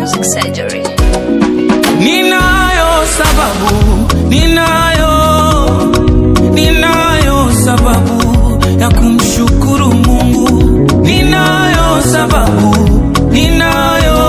Music Surgery. Ninayo sababu, ninayo, ninayo sababu ya kumshukuru Mungu. Ninayo sababu, ninayo,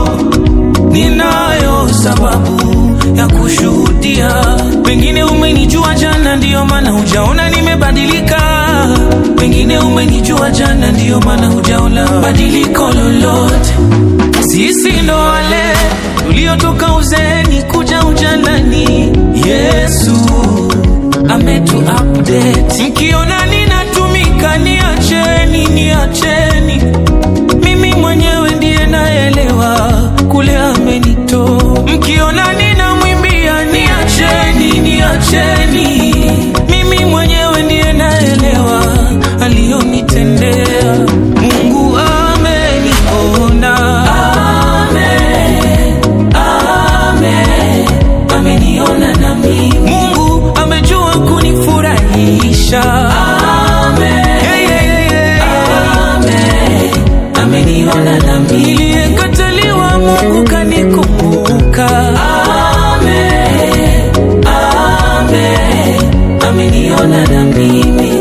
ninayo sababu ya kushuhudia. Pengine umenijua jana, ndiyo maana hujaona nimebadilika. Pengine umenijua jana, ndiyo maana hujaona badiliko lolote. Sisi ndo wale tuliotoka uzeeni kuja ujanani. Yesu ametu update. Mkiona ninatumika, niacheni, niacheni. Mimi mwenyewe ndiye naelewa kule amenitoa. Mkiona ninamwimbia, niacheni, niacheni. Mimi mwenyewe ndiye naelewa aliyonitendea. Mungu ameniona, amen, amen, ameniona na mimi. Mungu amejua kunifurahisha, amen, yeah, yeah, yeah. amen, ameniona na mimi. Niliyekataliwa Mungu kanikumbuka, amen, amen, ameniona na mimi.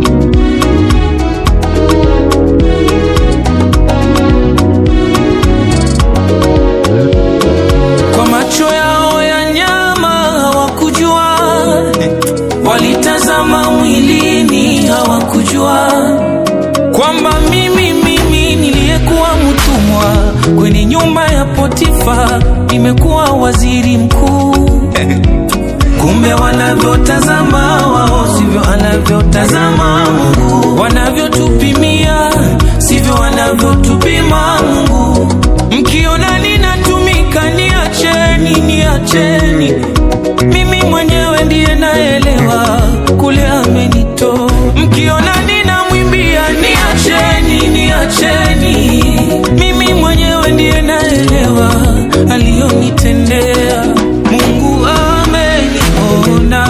Kwa macho yao ya nyama hawakujua, walitazama mwilini hawakujua kwamba mimi mimi niliyekuwa mtumwa kwenye nyumba ya Potifa nimekuwa waziri mkuu. Kumbe wanavyotazama wao sivyo anavyotazama Mungu, wanavyotupimia sivyo wanavyotupima Mungu. Mkiona ninatumika, niacheni, niacheni. Mimi mwenyewe ndiye naelewa kule amenitoa. Mkiona ninamwimbia, niacheni, niacheni. Mimi mwenyewe ndiye naelewa aliyonitendea. Mungu ameniona,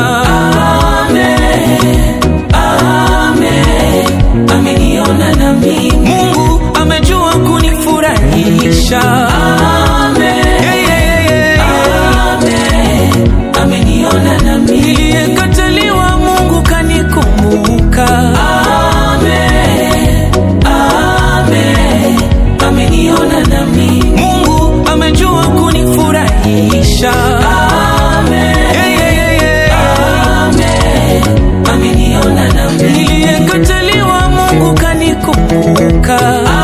amen, amen, ameniona na mimi. Mungu amejua kunifurahisha, amen, yeah, yeah, yeah, yeah. amen, ameniona na mimi. Niliyekataliwa Mungu kanikumbuka, amen, amen, ameniona na mimi. Mungu amejua kunifurahisha, amen, yeah, yeah, yeah, yeah. amen, ameniona na mimi. Niliyekataliwa Mungu kanikumbuka,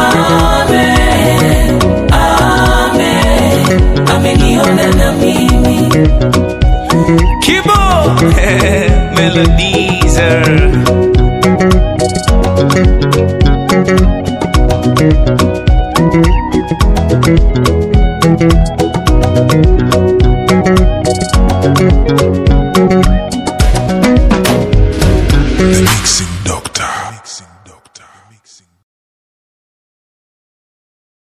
amen, amen, ameniona na mimi. Kibo Melodizer